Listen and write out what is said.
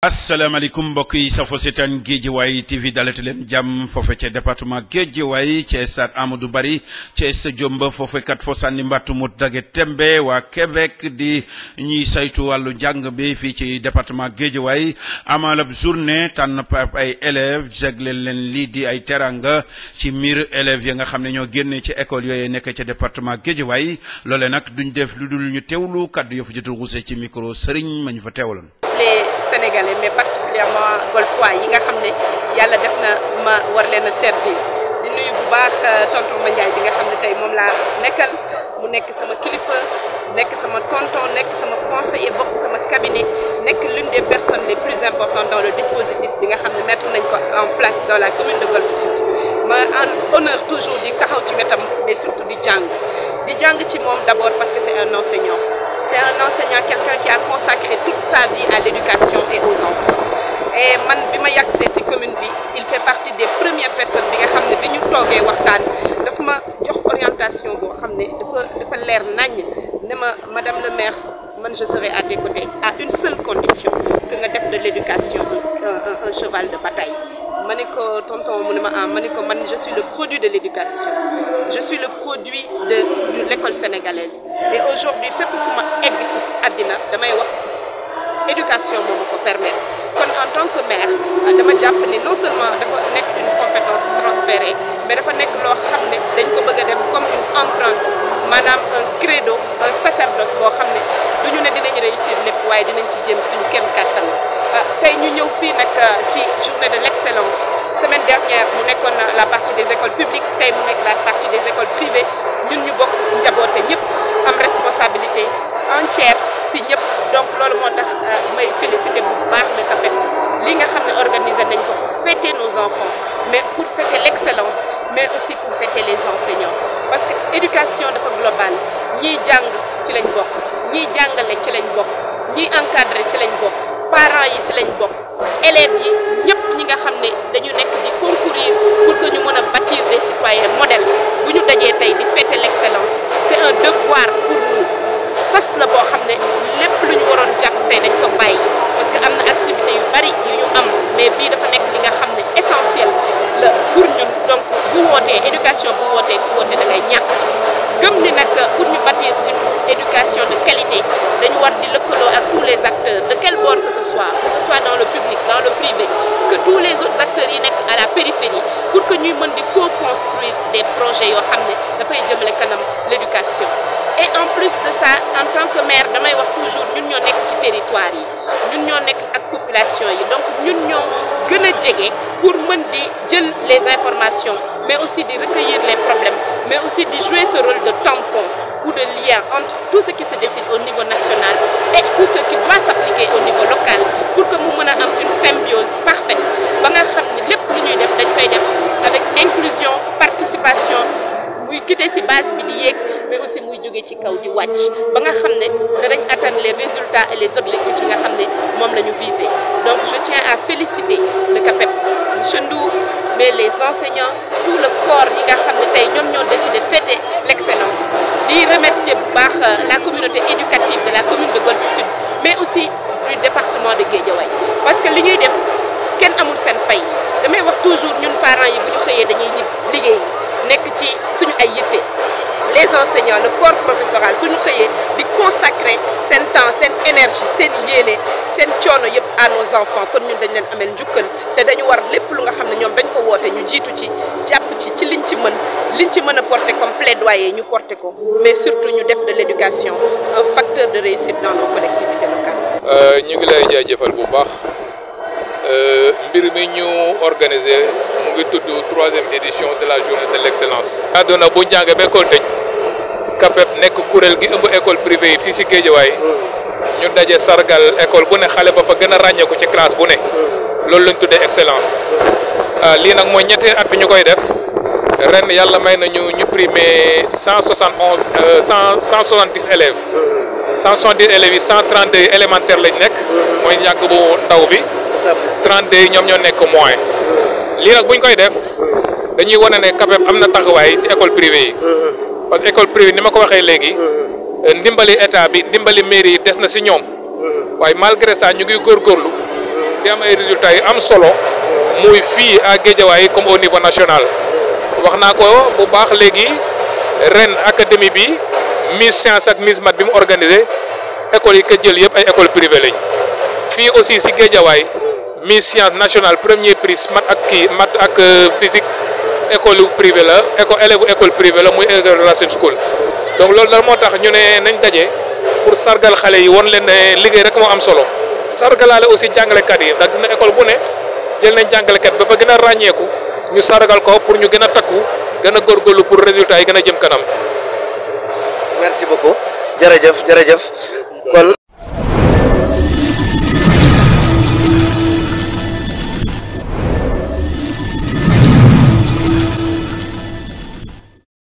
asalaamaaleykum mbokk yi safo seetaan Guédiawaye TV dalati leen jàmm foofe ca département Guédiawaye ca stade Amadou Barry ca stade Diomba foofe kat fo sànni mbattu mu dage tembe waa Québec di ñiy saytu wàllu njàng bi fii ci département Guédiawaye amalab journée tànn pap ay élèves jagleel leen lii di ay teranga ci miir élèves yi nga xam ne ñoo génnee ci école yooyu nekk ca département Guédiawaye loole nag duñ def lu dul ñu teewlu kaddu yoo fa jot a ruuse ci micro Serigne ma ñu fa teewaloon. les sénégalais mais particulièrement golfois yi nga xam ne yàlla def na ma war leen a servir di nuyu bu baax tonton Mandiaye bi nga xam ne tey moom laa nekkal mu nekk sama kilifa nekk sama tonton nekk sama conseiller bokk sama cabinet nekk l'une des personnes les plus importantes dans le dispositif bi nga xam ne mettre nañ ko en place dans la commune de Golf Sud ma en honneur toujours di taxaw ci wetam mais surtout di jàng di jàng ci moom d'abord parce que c'est un enseignant c'est un enseignant quelqu'un qui a consacré toute sa vie à l'éducation et aux enfants et man bi ma yàgsee ci commune bi il fait partie des premières personnes bi nga xam ne bi ñu toogee waxtaan dafa ma jox orientation boo xam ne dafa dafa leer naññ ne ma madame le maire man je serai à tes côtés à une seule condition que nga def de l'éducation un, un, un cheval de bataille ma ne ko tonton mu ne ma ah ma ne ko man je suis le produit de l'éducation je suis le produit de de l'école sénégalaise et aujourd'hui fépp fu ma egg ci àddina damay wax éducation moo ma ko permettre kon en tant que maire dama jàpp ni non seulement dafa nekk une compétence transférée mais dafa nekk loo xam ne dañ ko bëgg a def comme une empreinte maanaam un credo un sacerdoce boo xam ne du ñu ne dinañ réussir lépp waaye dinañ ci jéem suñu kem kàttan tey ñu ñëw fii nag ci journée de l'excellence semaine dernière mu nekkoon la partie des écoles publiques tey mu nekk la partie des écoles privées ñun ñu bokk njaboote ñëpp am responsabilité entière fi ñëpp donc loolu moo tax may féliciter bu baax le CAPEP li nga xam ne organiser nañ ko pour fêter nos enfants mais pour fêter l'excellence mais aussi pour fêter les enseignants parce que éducation dafa globale ñiy jàng ci lañ bokk ñiy jàngale ci lañ bokk ñiy encadrer ci lañ bokk parents yi ci lañ bokk élèves yi ñëpp ñi nga xam ne dañu nekk di concourir pour que ñu mën a bâtir des citoyens modèles bu ñu dajee tey di fêter l'excellence c'est un devoir pour nous sas la boo xam ne lépp lu ñu waroon jàpp tey dañ ko bàyyi parce que am na activité yu bari yu ñu am mais bii dafa nekk li nga xam ne essentiel la pour ñun donc bu wootee éducation bu wootee ku wootee da ngay ñàkk gëm ni nag pour ñu bâtir une éducation de qualité dañu war di lëkkaloo ak tous les acteurs de quel bord que ce soit que ce soit dans le public dans le privé que tous les autres acteurs yi nekk à la périphérie pour que ñuy mën di co-construire des projets yoo xam ne dafay jëmale kanam l'éducation et en plus de ça en tant que maire damay wax toujours ñun ñoo nekk ci territoire yi ñun ñoo nekk ak population yi donc ñun ñoo gën a jege pour mën di jël les informations mais aussi di recueillir les problèmes mais aussi di jouer ce rôle de tampon ou de lien entre tout ce qui se décide au niveau national et tout ce qui doit s'appliquer au niveau local pour que mu mën a am une symbiose parfaite ba nga xam ne lépp lu ñuy def dañ koy def avec inclusion participation muy quitter ci base bi di yéeg mais aussi muy jóge ci kaw di wàcc ba nga xam ne danañ atteindre les résultats et les objectifs yi nga xam ne moom la ñu viser donc je tiens à féliciter le CAPEP monsieur Ndour mais les enseignants tout le corps yi nga xam ne tey ñoom ñoo décidé fêter l'excellence di remercier bu baax la communauté éducative de la commune de Golf Sud mais aussi du département de Guédiawaye parce que li ñuy def kenn amul seen fay damay wax toujours ñun parents yi bu ñu xëyee dañuy ñib liggéey nekk ci suñu ay yitte les enseignants le corps professoral suñu xëyee di consacrer seen temps seen énergie seen yéene seen coono yëpp à nos enfants kon ñun dañ leen ameel njukkal te dañu war lépp lu nga xam ne ñoom dañ ko woote ñu jiitu ci jàpp ci ci liñ ci mën liñ ci mën a porter comme plaidoyer ñu porter ko mais surtout ñu def de l'éducation un facteur de réussite dans nos collectivités locales. ñu ngi lay jaajëfal bu baax mbir mi ñu organiser mu ngi tudd troisième édition de la journée de l'excellence. àdduna bu njàng ba école tëj CAPEP nekk kuréel gi ëmb école privée yi fii ci Guédiawaye ñu daje sargal école bu ne xale ba fa gën a ràññeeku ci classe bu ne loolu lañ tuddee excellence lii nag mooy ñetti at bi ñu koy def ren yàlla may nañu ñu primé cent soixante onze cent cent soixante dix élèves cent soixante dix élèves yi cent trente deux élémentaire lañ nekk mooy njàng bu ndaw bi trente deux yi ñoom ñoo nekk moyen lii nag bu ñu koy def dañuy wane ne CAPEP am na taxawaay ci école privée yi parce que école privée ni ma ko waxee léegi ndimbali état bi ndimbali mairie yi des na ci ñoom waaye malgré ça ñu ngi góorgóorlu di am ay résultats yu am solo muy fii à Guédiawaye comme au niveau national wax naa ko bu baax léegi ren académie bi Miss Science ak Miss Math bi mu organisé écoles yi ko jël yëpp ay école privée lañ fii aussi si Guédiawaye Miss Science nationale premier prix math ak kii math ak physique école privée la école élève école privée la muy école Racine School donc loolu dal moo tax ñu ne nañ daje pour sargal xale yi won leen ne liggéey rek moo am solo sargalaale aussi jàngalekat yi ndax dina école bu ne jël nañ jàngalekat ba fa gën a ràññeeku ñu sargal ko pour ñu gën a takku gën a góorgóorlu pour résultat yi gën a jëm kanam. merci beaucoup jërëjëf jërëjëf kon.